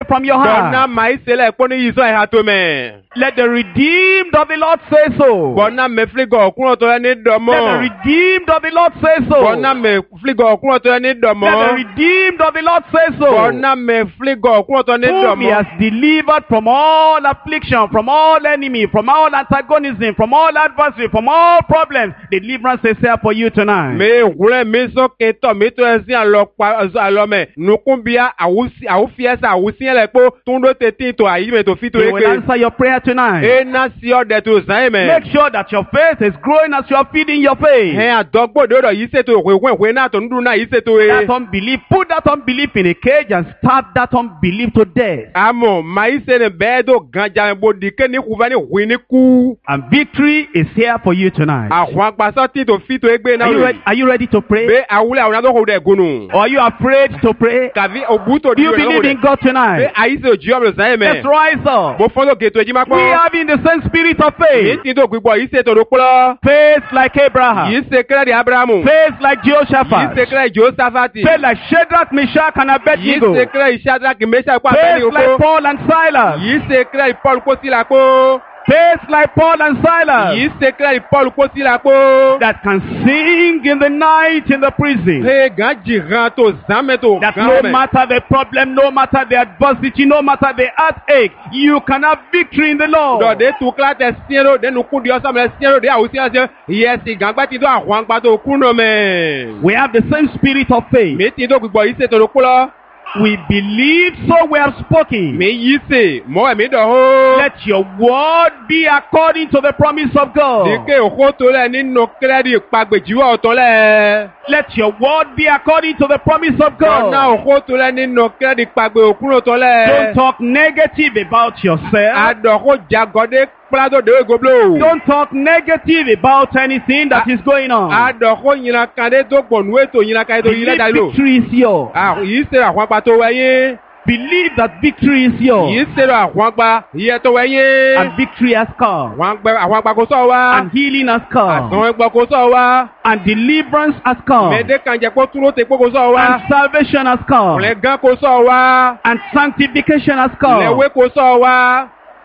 from your Gbọ̀nà heart. màá ìṣẹ̀lẹ̀ pọ́n ní yìí sọ ìhà tó mẹ́. Let the redeemed of the Lord say so. Gbọ̀nà mẹ́ fílígọ̀ ọ̀kúnrọ̀ tó yẹ ní Let the dọ̀mọ́. redeemed of the Lord say so. Gbọ̀nà mẹ́ fílígọ̀ ọ̀kúnrọ̀ tó yẹ ní Let the dọ̀mọ́. redeemed of the Lord say so. Gbọ̀nà mẹ́ fílígọ̀ ọ̀kúnrọ̀ tó yẹ ní Whom he dọ̀mọ́. has delivered from all affliction, from all enemy, from all antagonism, from all adversary, from all problems. Deliverance is here for you tonight. mi wúlẹ̀ mi sọ́kè tọ̀ mi tó ẹsìn àlọ́pa àlọ́mẹ̀ nukunbia àwùsí àwùfiẹ́sẹ̀ àwùsíyẹ̀lẹ̀ kpó túndó tètè tó àyímẹ̀ tó fi tó He yẹ will ké. answer your prayer tonight. ena sí ọ̀dẹ̀ tó sàn yìí mẹ́. Make sure that your faith is growing as you are feeding your faith. hẹ́n àdọ́gbòdo rẹ̀ yìí ṣètò ìwé ìwé ìwé náà tó ń dúró náà yìí ṣètò That ẹ̀. unbelief, put that unbelief in a cage and stab that unbelief to death. àmọ́ màá yìí ṣe ni bẹ́ẹ̀ tó gànjà bó dìké ní kúfẹ́ ní hui ní kú. And victory is here for you tonight. àwọn agbasọ́ tí tó fi tó ẹgbẹ́ náà Are you, rẹ̀. ready, are you ready to pray? bẹ́ẹ̀ àwùlẹ̀ àwọn adókòwò rẹ̀ gùnù. Or are you afraid to pray? kàfi òbútò Do you believe in God bẹ́ẹ̀ tonight? àyíṣe òjì ọ̀bẹ̀ sàn yìí Let's mẹ́. rise up. mo fọ́n lókè tó ẹjí má We pọ́n. have in the same spirit of Èyí faith. tí tó gbígbọ́ yìí ṣètò ló kúlọ́. Faith like Abraham. Yìí ṣe kẹ́rẹ́dì Ábúráhámù. Faith like Yìí Jehoshaphat. ṣe kẹ́rẹ́dì Jósáfátì. Faith like Shadrach, Meshach, and Yìí Abednego. ṣe kẹ́rẹ́dì Ṣádraki Mẹ́ṣà ipá Faith àbẹ́ni like oko. Paul and Silas. Yìí ṣe kẹ́rẹ́dì Paul Kósílàpó. Faith like Paul and Silas. Yìí ṣe kẹ́rẹ́dì Paul Kósílàpó. That can sing in the night in the prison. Ṣé gàn jìgàn tó zàmẹ́ tó That gàn no mẹ́? matter the problem, no matter the adversity, no matter the heartache, you can have victory in the Lord. Dọ̀dé tu kílá tẹ siẹ́rò dẹnu kú di ọ̀sán mẹ́ siẹ́rò dé àwùjọ ṣe yẹsi gàngbá ti tó àwọn àgbà tó kú nù mẹ́. We have the same spirit of faith. Mi ti tó gbígbọ́ yìí ṣètò ló kúlọ́. We believe, so we have spoken. Mi yìí ṣe mọ́ ẹ̀mí dọ̀ hó. Let your word be according to the promise of God. Dike òkú tó lẹ̀ nínú kírẹ́dì pàgbèjìwọ̀ ọ̀tọ̀ lẹ̀. Let your word be according to the promise of Ọ̀nà God. òkú tó lẹ̀ nínú kírẹ́dì pàgbè òkúrò tó Don't lẹ̀. talk negative about yourself. Àdọ̀kú jagọdé kpládó dèwé goblo. Don't talk negative about anything that is going on. Àdọ̀kú yìnyínkandé tó gbọ̀nù ètò yìnyínkandé tó yìnyín Believe lẹ́dàá lò. victory is yours. Yìí ṣe àwọn apá tó wẹ̀yìn. Believe that victory is Yìí yours. ṣe àwọn apá yìí tó wẹ̀yìn. And victory has come. Àwọn apá àwọn apá kò sọ̀ wá. And healing has come. Àwọn ẹgbẹ́ kò sọ̀ wá. And deliverance has come. Mẹ̀dẹ́ kan jẹ́ kó túró tẹ kó kò sọ̀ wá. And salvation has come. Ọ̀lẹ́ gan kò sọ̀ wá. And sanctification has come. Lẹ́wé kò sọ̀ wá.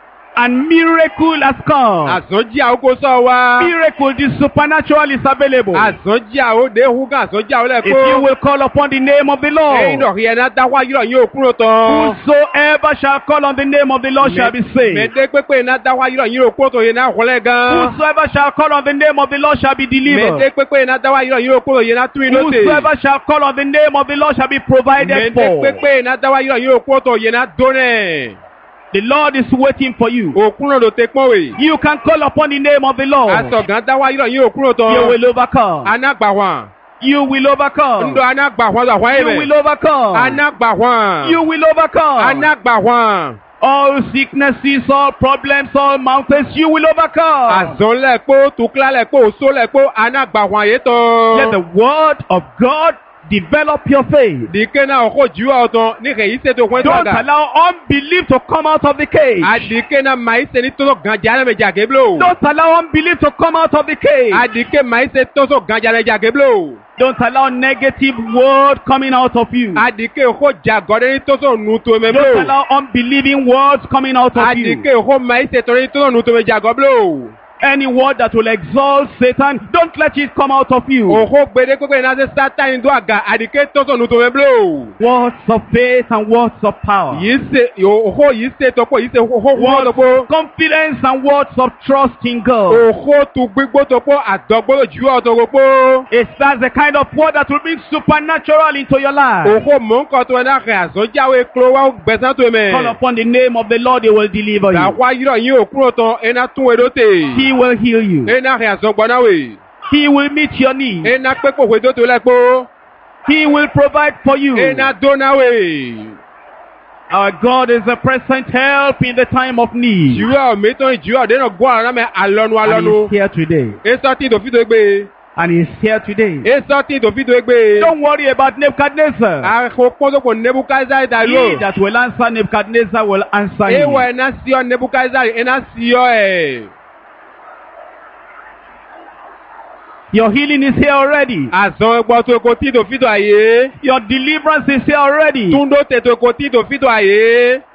And miracle has come. Àsọjí àwọn kò sọ̀ wá. Miracle, the supernatural is available. Àsọjí àwọn òde hugan àsọjí àwọn If you lẹ́kọ́. will call upon the name of the Ẹyin Lord, dọ̀ yẹn náà dáwọ́ ayúrọ̀ yín òkúrò tán. whosoever shall call on the name of the Lord shall be saved. Mẹ̀dẹ́ pépé náà dáwọ́ ayúrọ̀ yín òkúrò tó yẹn náà wọlé gan. Whosoever shall call on the name of the Lord shall be delivered. Mẹ̀dẹ́ pépé náà dáwọ́ ayúrọ̀ yín òkúrò yẹn náà tún inú tè. Whosoever shall call on the name of the Lord shall be provided Mẹ̀dẹ́ for. pépé náà dáwọ́ ayúrọ̀ yín òkúrò tó yẹn náà dónẹ̀. The Lord is waiting for you. Òkúrò ló tẹ pọ́n wè. You can call upon the name of the Lord. Àsọ̀gán dáwọ́ ayúrọ̀ yín òkúrò You tán. will overcome. Anágbàwọ̀n. You will overcome. Ndọ̀ anágbàwọ̀n lọ àwọn You will ẹ̀mẹ̀. overcome. Anágbàwọ̀n. You will overcome. Anágbàwọ̀n. All sicknesses, all problems, all mountains, you will overcome. Àzọ́n lẹ́kpó, tukla lẹ́kpó, oso lẹ́kpó, anágbàwọ̀n yé tán. Let the word of God develop your faith. Dike náà ọkọ̀ jù ọ́ tán ní kẹ̀yìn ṣètò fún Don't ẹ̀dọ́gà. allow unbelief to come out of the cage. Àdìkẹ́ náà màá ṣe ní tọ́sọ̀ gànjà lẹ́mẹ̀jà géblo. Don't allow unbelief to come out of the cage. Àdìkẹ́ màá ṣe tọ́sọ̀ gànjà lẹ́mẹ̀jà géblo. Don't allow negative word coming out of you. Àdìkẹ́ ọkọ̀ jàgọ́dẹ́ ní tọ́sọ̀ nù tó Don't mẹ́blo. allow unbelieving words coming out of you. Àdìkẹ́ ọkọ̀ màá ṣe tọ́sọ̀ ní tọ́sọ̀ nù tó mẹ́jà gọ́blo. Any word that will exalt Satan, don't let it come out of you. Òkò gbèdé pépé náà ṣe sátánì tó àgà àdìkẹ́ tọ́sọ̀ nù tó mẹ́blo. Words of faith and words of power. Yìí ṣe òkò yìí ṣe tọ́pọ̀ yìí ṣe òkò wọ́n Words tọ́pọ̀. of confidence and words of trust in God. Òkò tu gbígbó tọ́pọ̀ àdọ́gbọ́dọ̀ jù ọ́ tọ́pọ̀. It's that's the kind of word that will bring supernatural into your life. Òkò mọ̀ ń kọ́ tó ẹ̀ náà kẹ́ àzọ́jáwé kúrò wá gbẹ̀sán tó mẹ́. Call upon the name of the Lord, He will deliver you. Dàwa yírọ̀ yín òkúrò tán ẹ̀ná tún wẹ̀ lóte. He will heal you. Ẹ̀ná rẹ̀ àzọ́gbọ́n náà wè. He will meet your needs. Ẹ̀ná pépò wẹ̀ tó tó lẹ́kpó. He will provide for you. Ẹ̀ná dóná wè. Our God is a present help in the time of need. Jùwọ́ mẹ́tọ́ ìjùwọ́ dénà gbọ́ àrùn náà mẹ́ alọ́nu And alọ́nu. He's here today. Esọ́ tí tòfí tó gbé. And He's here today. Esọ́ tí tòfí tó gbé. Don't worry about Nebuchadnezzar. Àkó pọ́nsọ́pọ̀ Nebukadnezar dà He ló. that will answer Nebuchadnezzar will answer him. Ewọ ẹ̀ná sí ọ Nebukadnezar ẹ̀ná sí ọ ẹ̀. Your healing is here already. Àzọ ẹgbọ́ tó kò tí tòfí tó àyè. Your deliverance is here already. Túndó tètò kò tí tòfí tó àyè.